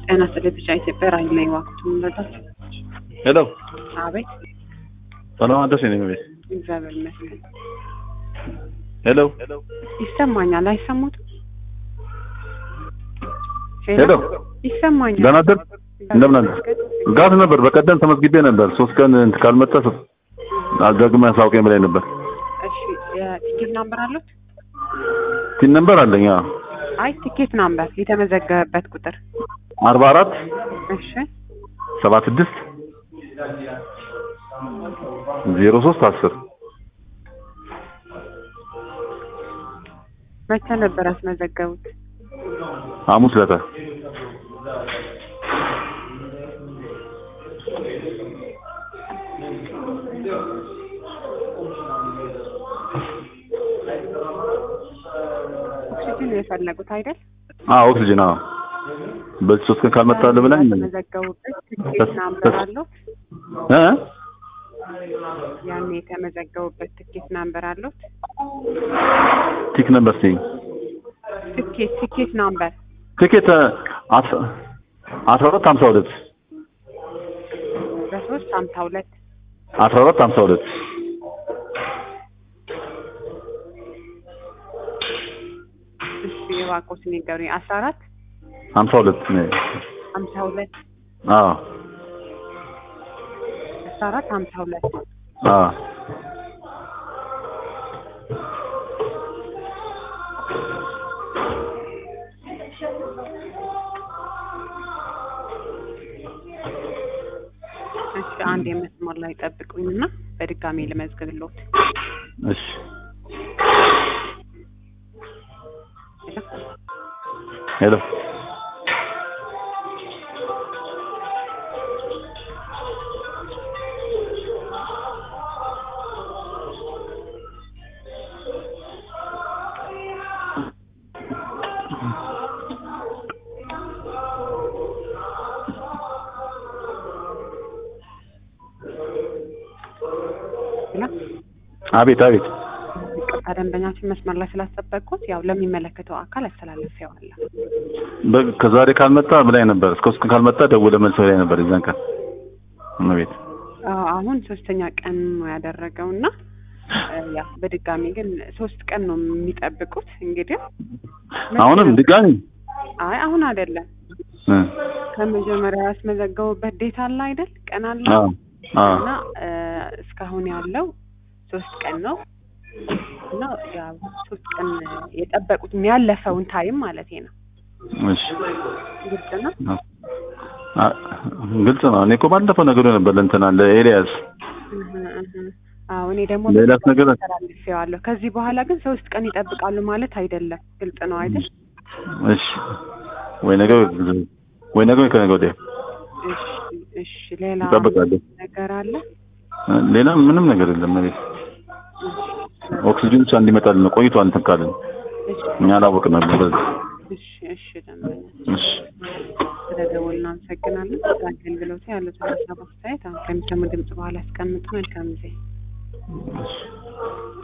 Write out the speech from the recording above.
ጤና ይስጥልኝ ብቻ ኢትዮጵያ ራዕይ ላይ ዋክቱ ምረዳት ሄሎ አቤት ሰላም አደርሽ የኔ ቤት እግዚአብሔር ይመስገን ሄሎ ይሰማኛል አይሰሙትም ሄሎ ይሰማኛል ደህና አደር እንደምን አለ ጋት ነበር በቀደም ተመዝግቤ ነበር ሶስት ቀን እንትን ካልመጣ ደግመህ አሳውቀኝ ብላኝ ነበር እሺ የቲኬት ናምበር አሉት ቲን ነበር አለኝ አዎ አይ ቲኬት ናምበር የተመዘገበበት ቁጥር አርባ አራት እሺ ሰባ ስድስት ዜሮ ሶስት አስር መቼ ነበር ያስመዘገቡት ሐሙስ ዕለት ኦክሲጅን ነው የፈለጉት አይደል አዎ ኦክሲጅን አዎ በዚህ ሶስት ቀን ካልመጣልህ ብላኝ የተመዘገቡበት ትኬት ናምበር አሉት እ ያኔ የተመዘገቡበት ትኬት ናምበር አሉት ቲክ ነበር ሲ ትኬት ትኬት ናምበር ቲኬት አስራ ሁለት ሀምሳ ሁለት በሶስት ሀምሳ ሁለት አስራ ሁለት ሀምሳ ሁለት እሺ የባኮስ ንገሩኝ አስራ አራት ሀምሳ ሁለት ሀምሳ ሁለት አዎ አስራ አራት ሀምሳ ሁለት አዎ እሺ አንድ የመስመር ላይ ጠብቁኝና በድጋሚ ልመዝግብልዎት እሺ ሄሎ ሄሎ አቤት አቤት ይቅርታ ደንበኛችን መስመር ላይ ስላስጠበቅኩት ያው ለሚመለከተው አካል አስተላልፌዋለሁ በ- ከዛሬ ካልመጣ ብላኝ ነበር እስከ ሶስት ቀን ካልመጣ ደውለህ መልስ ብላኝ ነበር የዛን ቀን እመቤት አዎ፣ አሁን ሶስተኛ ቀን ነው ያደረገው እና ያው በድጋሚ ግን ሶስት ቀን ነው የሚጠብቁት እንግዲህ አሁንም ድጋሚ አይ አሁን አይደለም እ ከመጀመሪያ ያስመዘገቡበት ዴት አለ አይደል ቀን አለ አዎ አዎ እና እ እስካሁን ያለው ሶስት ቀን ነው እና ያው ሶስት ቀን የጠበቁት ያለፈውን ታይም ማለት ነው እሺ ግልጽ ነው አ- ግልጽ ነው እኔ እኮ ባለፈው ነገሩ ነበር ለእንትና ለኤልያስ እህ እህ አዎ እኔ ደግሞ ሌላስ ነገር ተላልፌዋለሁ ከዚህ በኋላ ግን ሶስት ቀን ይጠብቃሉ ማለት አይደለም ግልጽ ነው አይደል እሺ ወይ ነገ ወይ ነገ ወይ ከነገ ወዲያ እሺ እሺ ሌላ እጠብቃለሁ ነገር አለ ሌላ ምንም ነገር የለም መሬት ኦክሲጅን ብቻ እንዲመጣልን ነው ቆይቷል እንትን ካልን እሺ እኛ አላወቅንም ነበር እሺ እሺ ደንበኛ እሺ ስለደወልን እናመሰግናለን አገልግሎቱ ያሉትን ሀሳብ አስተያየት አሁን ከሚሰሙ ድምጽ በኋላ ያስቀምጡ መልካም ጊዜ